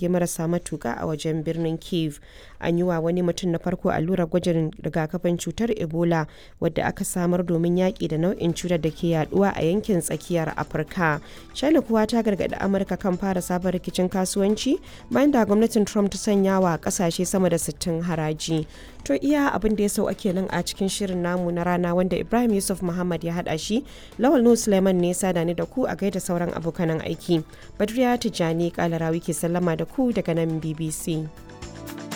jirage marasa matuka a wajen birnin kiev an yi wa wani mutum na farko allurar gwajin rigakafin cutar ebola wadda aka samar domin yaƙi da nau'in cutar da ke yaduwa a yankin tsakiyar afirka china kuwa ta gargaɗi amurka kan fara sabon rikicin kasuwanci bayan da gwamnatin trump ta sanya wa ƙasashe sama da 60 haraji to iya abin da ya sau ake nan a cikin shirin namu na rana wanda ibrahim yusuf muhammad ya haɗa shi lawal nu suleiman ne sada ni da ku a gaida sauran abokanan aiki badriya tijjani kalarawi ke sallama da ku daga nan bbc